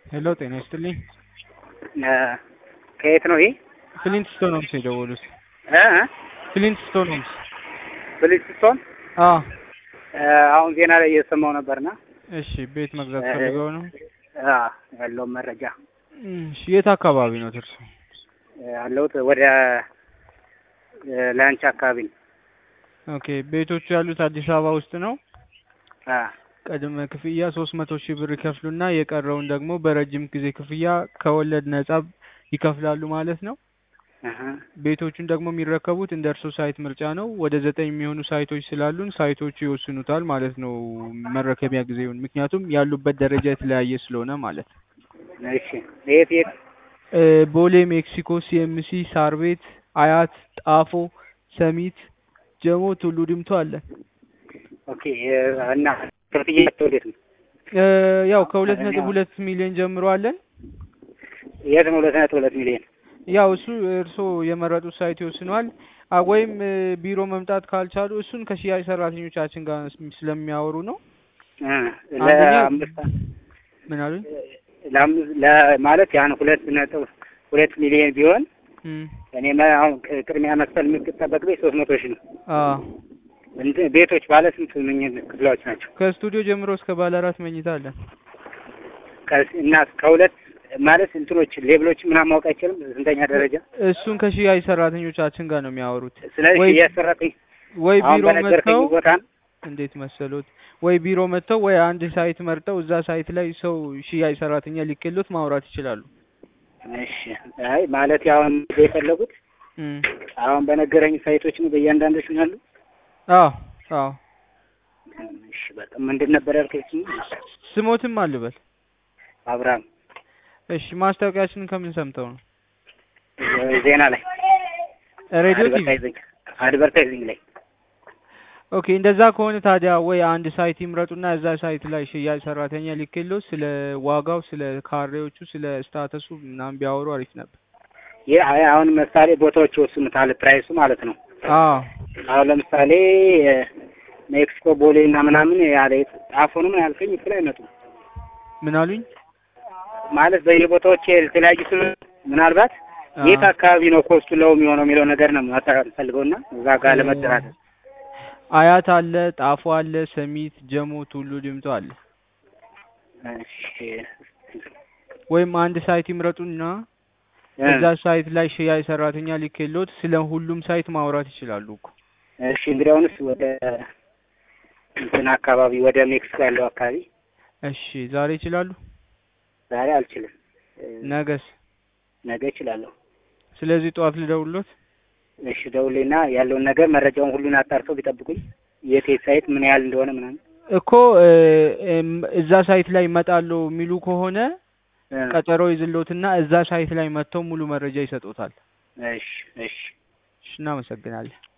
ሄሎ ጤና ይስጥልኝ። ከየት ነው ይሄ? ፍሊንት ስቶን ሆምስ የደወሉት። እ ፍሊንት ስቶን ሆምስ። ብልስቶን አዎ አሁን ዜና ላይ እየሰማው ነበርና እሺ፣ ቤት መግዛት ፈልገው ነው? አ ያለውን መረጃ እሺ፣ የት አካባቢ ነው እርሱ? ያለሁት ወደ ላንች አካባቢ ነው። ኦኬ፣ ቤቶቹ ያሉት አዲስ አበባ ውስጥ ነው። አ ቅድመ ክፍያ ሶስት መቶ ሺህ ብር ይከፍሉና የቀረውን ደግሞ በረጅም ጊዜ ክፍያ ከወለድ ነጻ ይከፍላሉ ማለት ነው። እህ ቤቶቹን ደግሞ የሚረከቡት እንደ እርሶ ሳይት ምርጫ ነው። ወደ ዘጠኝ የሚሆኑ ሳይቶች ስላሉን ሳይቶቹ ይወስኑታል ማለት ነው መረከቢያ ጊዜውን። ምክንያቱም ያሉበት ደረጃ የተለያየ ስለሆነ ማለት ነው። እሺ የት የት? እ ቦሌ፣ ሜክሲኮ፣ ሲኤምሲ፣ ሳር ቤት፣ አያት፣ ጣፎ፣ ሰሚት፣ ጀሞ፣ ቱሉ ዲምቱ አለ። ኦኬ እና ክፍያቸው እንዴት ነው? እ ያው ከሁለት ነጥብ ሁለት ሚሊዮን ጀምሮ አለን። የት ነው? ሁለት ነጥብ ሁለት ሚሊዮን ያው እሱ እርስዎ የመረጡት ሳይት ይወስነዋል። አ ወይም እ ቢሮ መምጣት ካልቻሉ እሱን ከሽያጭ ሰራተኞቻችን ጋር ስለሚያወሩ ነው። እ አንደኛ ለአምስት ምን አሉኝ? ለአምስት ለማለት ያን ሁለት ነጥብ ሁለት ሚሊዮን ቢሆን እም እኔ መ- አሁን ቅ- ቅድሚያ መክፈል የሚጠበቅ ቤት ሶስት መቶ ሺህ ነው። አ እንትን ቤቶች ባለ ስንት ምኝ- ክፍላዎች ናቸው? ከስቱዲዮ ጀምሮ እስከ ባለ አራት መኝታ አለን። ከ- እና ከሁለት ማለት እንትኖች ሌብሎች ምናምን ማወቅ አይችልም ስንተኛ ደረጃ። እሱን ከሽያጭ ሰራተኞቻችን ጋር ነው የሚያወሩት። ስለዚህ ወይ- እያሰራተኝ ወይ አሁን ቢሮ በነገርከኝ መጥተው ቦታ እንዴት መሰሎት? ወይ ቢሮ መጥተው ወይ አንድ ሳይት መርጠው እዛ ሳይት ላይ ሰው ሽያጭ ሰራተኛ ሊክሎት ማውራት ይችላሉ። እሺ። አይ ማለት አሁን የፈለጉት እም አሁን በነገረኝ ሳይቶች ነው በእያንዳንዶች ነው ያሉ። አዎ አዎ እሺ በቃ ምንድን ነበር ያልከኝ? ስሞትም አልበል። አብርሃም እሺ ማስታወቂያችንን ከምን ሰምተው ነው? ዜና ላይ ሬዲዮ ቲቪ። አድቨርታይዚንግ አድቨርታይዚንግ ላይ ኦኬ እንደዛ ከሆነ ታዲያ ወይ አንድ ሳይት ይምረጡና እዛ ሳይት ላይ ሽያጭ ሰራተኛ ሊክሎት ስለ ዋጋው፣ ስለ ካሬዎቹ፣ ስለ ስታተሱ ምናምን ቢያወሩ አሪፍ ነበር። ይህ አይ አሁን ምሳሌ ቦታዎች ይወስኑታል ፕራይሱ ማለት ነው። አዎ አሁን ለምሳሌ ሜክሲኮ ቦሌ እና ምናምን ያለ ጣፎ ነው ምን ያልከኝ እሱ ላይ አይመጡም ምን አሉኝ? ማለት በየቦታዎች የተለያዩ ስለ ምናልባት አዎ። የት አካባቢ ነው ኮስቱ ለው የሚሆነው የሚለው ነገር ነው ማጣራት ፈልገውና እዛ ጋር ለመደራደር አያት አለ፣ ጣፎ አለ፣ ሰሚት፣ ጀሞ፣ ቱሉ ዲምቱ አለ። እሺ ወይም አንድ ሳይት ይምረጡና እዛ ሳይት ላይ ሽያጭ ሰራተኛ ሊክሎት ስለ ሁሉም ሳይት ማውራት ይችላሉ እኮ። እሺ እንግዲህ አሁንስ ወደ እንትን አካባቢ ወደ ሜክሲኮ ያለው አካባቢ እሺ ዛሬ ይችላሉ? ዛሬ አልችልም እ፣ ነገስ? ነገ እችላለሁ ስለዚህ ጠዋት ልደውልሎት? እሺ ደውሌና ያለውን ነገር መረጃውን ሁሉን አጣርተው ቢጠብቁኝ የት የት ሳይት ምን ያህል እንደሆነ ምናምን እኮ እ፣ እም፣ እዛ ሳይት ላይ እመጣለሁ የሚሉ ከሆነ እ፣ ቀጠሮ ይዝሎትና እዛ ሳይት ላይ መጥተው ሙሉ መረጃ ይሰጡታል። እሺ እሺ እሺ እናመሰግናለን።